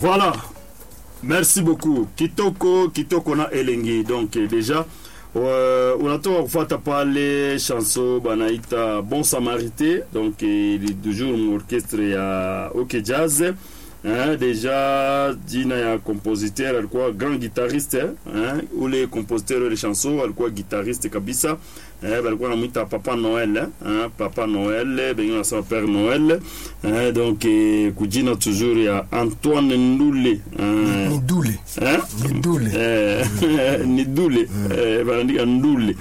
Voilà. Merci beaucoup. Kitoko, Kitoko na Elengi. Donc eh, déjà uh, unatoka kufuata pale chanson banaita Bon Samarité donc eh, ni toujours orchestre ya OK Jazz Hein, deja jina ya compositeur alikuwa grand guitariste hein, ule compositeur ule chanson alikuwa guitariste kabisa eh, balikuwa namwita Papa Noel hein, Papa Noel bengine wanasema Père Noel hein, donc eh, kujina toujours ya Antoine Ndule hein, ni dule hein? ni dule Eh, ni dule eh, banaandika ndule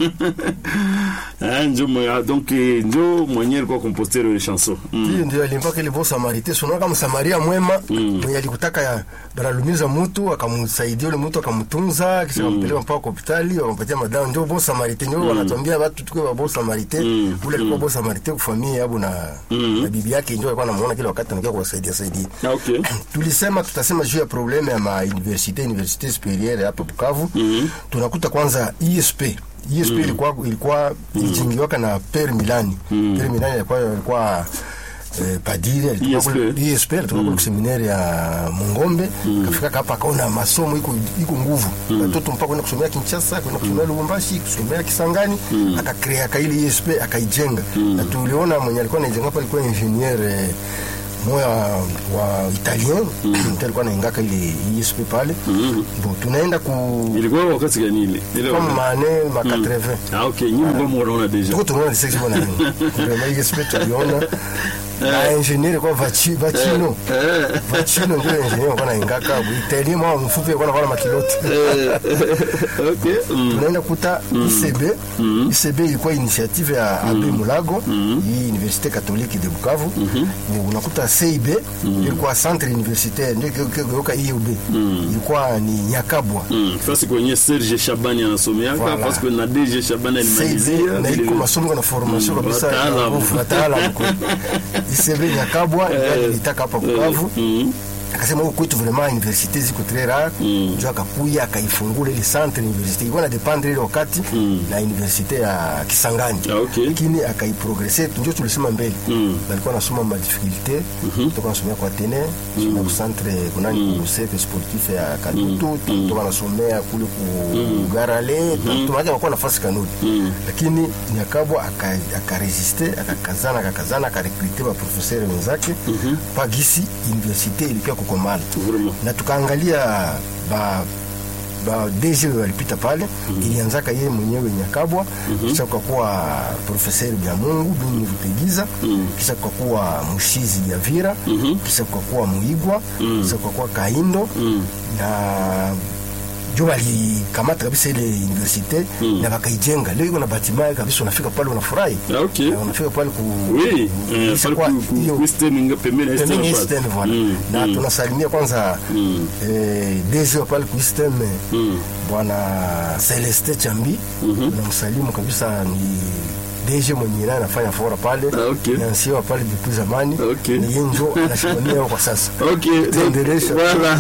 Eh, njo mwe- donc eh, njo mwenye alikuwa compositeur ule chanson mm. hiyo ndio alimpaka ile bon samarité sunaona kama samaria mwema mwenye alikutaka ya banalumiza mtu akamsaidia ule mtu akamtunza kisha akampeleka mpaka kwa hospitali wakampatia madawa ndio bon samarité ndio wanatuambia watu tukue wa bon samarité ule alikuwa bon samarité kwa familia yabo na na bibi yake ndio alikuwa anamuona kila wakati anakuwa kuwasaidia saidia Ah, okay. tulisema tutasema juu ya probleme ya mauniversite universite supérieure hapa Bukavu tunakuta kwanza ISP ISP ilikuwa ilikuwa ilijingiwaka na Per Milani Per Milani alikuwa alikuwa eh, padiri alikuwa ISP. kule- ISP alitoka kule seminari ya Mungombe kafika hapa akaona masomo iko iko nguvu watoto mpaka kwenda kusomea Kinshasa kwenda kusomea Lubumbashi kusomea Kisangani akakrea kaili ISP akaijenga na tuliona mwenye alikuwa anaijenga hapa alikuwa ingenieur eh, moya wa italien mm. alikuwa naingaka ile ISP pale bon tunaenda ku ilikuwa wakati gani ile ile kama wakati- mane ma 80 ah okay nyinyi mko mnaona deja tuko tunaona lisexi bona nini vraiment ISP tuliona na ingenieur kwa vachi vachino vachino ndio ingenieur kwa naingaka italien mwa mfupi kwa na makilote okay mm. tunaenda kuta ICB ICB ilikuwa initiative ya Abe Mulago hii Universite Catholique de Bukavu Ni unakuta CIB ilikuwa centre universitaire ndio kioka IUB ilikuwa ni Nyakabwa Mm. fasi kwenye Serge Shabani anasomeaka Voilà. fasi kwenye na DG Shabani alimalizia CIB na vile- iko masomo na formation kabisa ya wataalamu. nguvu, wataalamu kweli. ICB Nyakabwa ndio ilitaka hapa Bukavu Mm. akasema huku kwetu vraiment universite ziko très rare mm. njo akakuya akaifungula ile centre universite ilikuwa na dependre ile wakati na universite ya Kisangani Ah, okay. lakini akaiprogresse njo tulisema mbele mm. balikuwa nasoma ma difficulté toka nasomea kwa tene mm. ku centre kunani mm. ku CP sportif ya Kadutu mm. toka nasomea kule ku Garale mm. tumaje wakuwa nafasi kanuni lakini Nyakabwa aka- akaresiste akakazana akakazana akarekrute ba professeur wenzake pagisi universite ilipia kukomala Vraiment. na tukaangalia ba ba DG walipita pale ilianzaka yeye mwenyewe Nyakabwa kisha kukakuwa professeur bya Mungu Bini Rutegiza kisha kukakuwa Mushizi ya Vira kisha kukakuwa Muigwa kisha kukakuwa Kaindo na jo walikamata kabisa ile universite na wakaijenga leo iko na batima kabisa unafika pale unafurahi Ah, okay. Na unafika pale ku Oui, eh, kisha pale kwa ku- ku- hiyo- ku Eastern nga pembeni ya Eastern Pembeni pale. Eastern, voilà. Mm, na mm. tunasalimia kwanza eh, DG wa pale ku Eastern bwana Celeste Chambi tunamsalimu kabisa ni DG mwenye naye anafanya fora pale Ah, okay. nansiwa pale depuis zamani Okay. ni yeye njo anashimamia kwa sasa Ok, donc, Tuendelesha. voilà.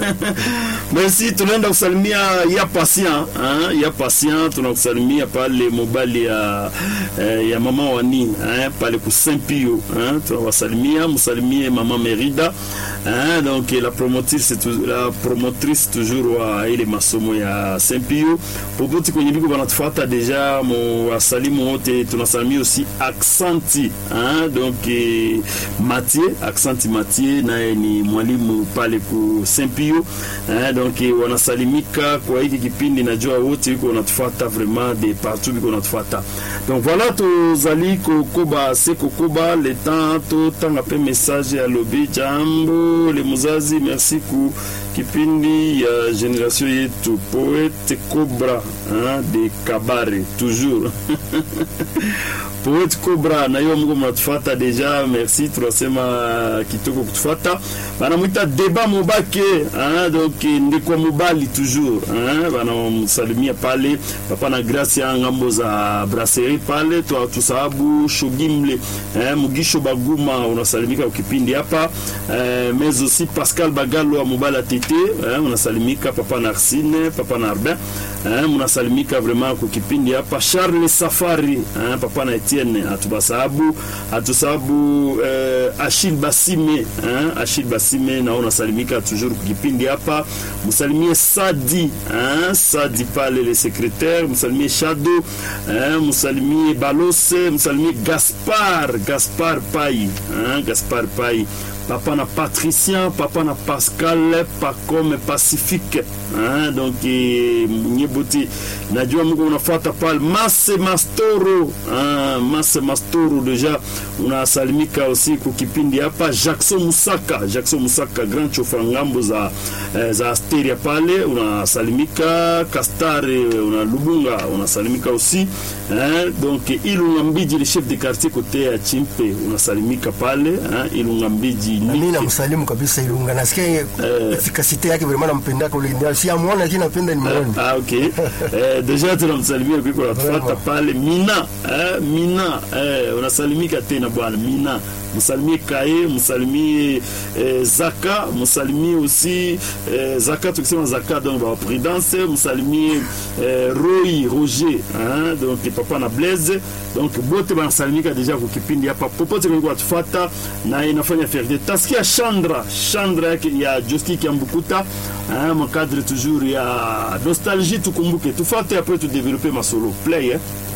Merci, tunaenda kusalimia ya patient hein? ya patient tunakusalimia pale mobali ya, eh, ya mama wani hein? pale ku Saint Pio hein? tunawasalimia msalimie mama Merida hein? donc la promotrice, tu- la promotrice toujours wa ile masomo ya Saint Pio popote kwenye biko banatufuata deja mo wasalimu wote tunasalimia aussi Aksanti hein? donc eh, Mathieu Aksanti Mathieu naye ni mwalimu pale ku Saint Pio eh, donc eh, wanasalimika kwa hiki kipindi, najua wote iko wanatufuata vraiment de partout biko wanatufuata donc voilà tozali kokoba se kokoba le temps totanga pe message ya lobi jambo le muzazi merci ku kipindi ya generation yetu poete Cobra hein, de Kabare toujours Poet Cobra na hiyo mko mnatufata deja, merci, tunasema kitoko kutufata. Banamwita Deba Mobake hein, donc ndiko mobali toujours hein, banamsalimia pale papa na Gracia ngambo za brasserie pale, twa tusababu Shogimle hein, Mugisho Baguma unasalimika ukipindi hapa eh, mais aussi Pascal Bagalo wa mobali ya tete hein, unasalimika papa Narsine papa Narbin hein, mnasalimika vraiment kwa kipindi hapa Charles Safari hein, papa na Etienne hatubasahabu hatusahabu eh, Achille Basime hein? Achille Basime nao nasalimika toujours kukipindi hapa msalimie Sadi hein? Sadi pale le secrétaire msalimie Shado hein? msalimie Balose msalimie Gaspar Gaspar Pai hein? Gaspar Pai papa na Patricien papa na Pascal Pacome Pacifique hein? donc eh, nyeboti najua Mungu unafuata pale Mase Mastoro hein? Mase Mastoro deja unasalimika aussi kukipindi hapa Jackson Musaka Jackson Musaka grand chofa ngambo za eh, za Asteria pale unasalimika Kastare una Lubunga unasalimika aussi hein? donc Ilunga Mbiji le chef de quartier kote ya Chimpe unasalimika pale hein? Ilunga Mbiji Na mimi namsalimu kabisa Ilunga, nasikia efikasite yake vraiment nampendaka ule ndio si amwona lakini napenda ni muone. Ah, ok. Eh, deja tunamsalimia kuiko natufuata pale Mina eh, Mina eh, unasalimika tena bwana Mina msalimie Kae, msalimie eh, Zaka, msalimie aussi eh, Zaka, tukisema Zaka donc ba prudence, msalimie eh, Roy Roger hein, donc papa na Blaise donc bote banasalimika deja kwa kipindi hapa popote kwa watufuata na inafanya fierté. Tasikia Chandra, Chandra yake ya Joski Kiambukuta hein, mon cadre toujours ya nostalgie, tukumbuke tufuate après tu développer masolo play eh.